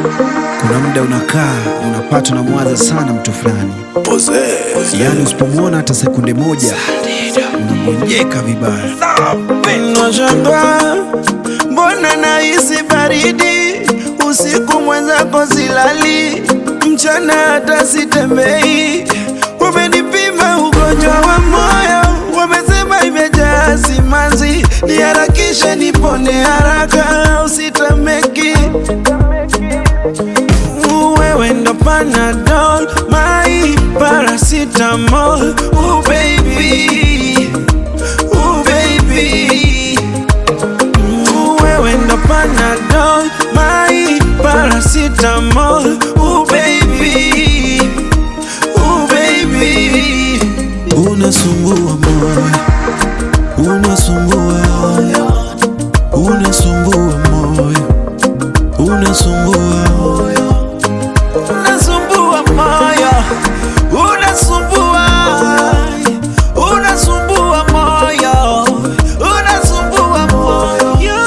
Kuna muda unakaa unapata unamwaza sana mtu fulani, yaani usipomwona hata sekunde moja unamgonjeka vibaya. Nashangaa mbona nahisi baridi usiku, mwenzako silali, mchana hata sitembei. Umenipima ugonjwa wa moyo, wamesema imejaa simanzi, niharakishe nipone haraka, usitameki wewe ndo Panadol, my paracetamol, oh baby, oh baby Ooh, wewe ndo Panadol, my paracetamol, oh baby, oh baby Unasumbua moyo, unasumbua, unasumbua moyo, unasumbua, unasumbua moyo, unasumbua, unasumbua moyo, unasumbua moyo.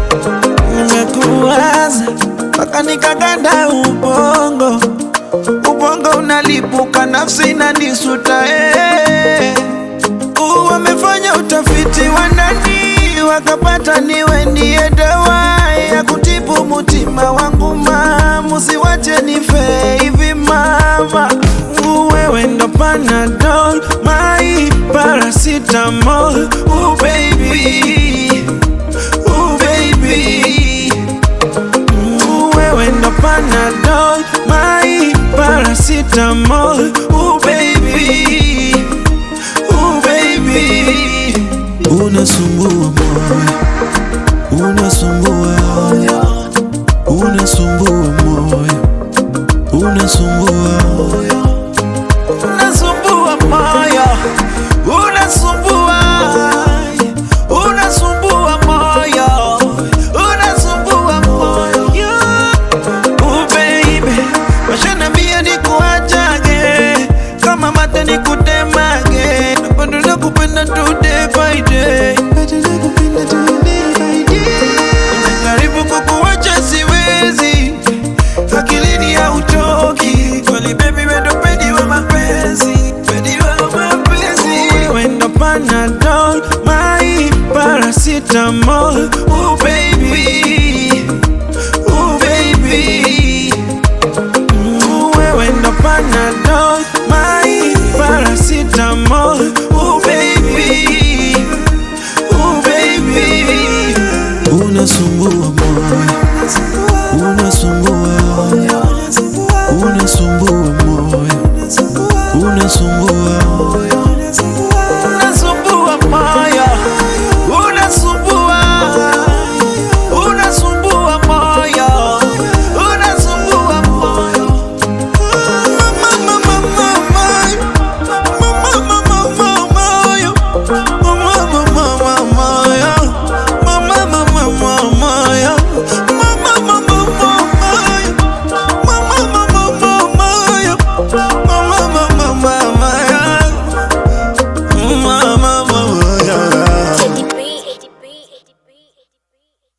Nimekuwaza mpaka nikaganda ubongo, ubongo unalipuka, nafsi inanisuta eh. Uh, Wamefanya utafiti wa ndani wakapata niwe ndiye dawa ya kutibu mutima wangu ma musiwache nife hivi mama. Uh, Wewe ndo Panadol, my paracetamol, oh baby, oh baby Ooh, wewe ndo Panadol, my paracetamol, oh baby, oh baby. unasumbua moyo, unasumbua, unasumbua moyo, unasumbua, Unasumbua moyo, unasumbua, unasumbua moyo, unasumbua moyo. Oh baby, washanambia nikuachage, kama mate nikutemage, bado nakupenda tu day by day, bado nakupenda tu day by day. Najaribu kukuacha siwezi, akilini hautoki kweli baby, wendo pedi wa mapenzi, pedi wa mapenzi, wendo Panadol, my paracetamol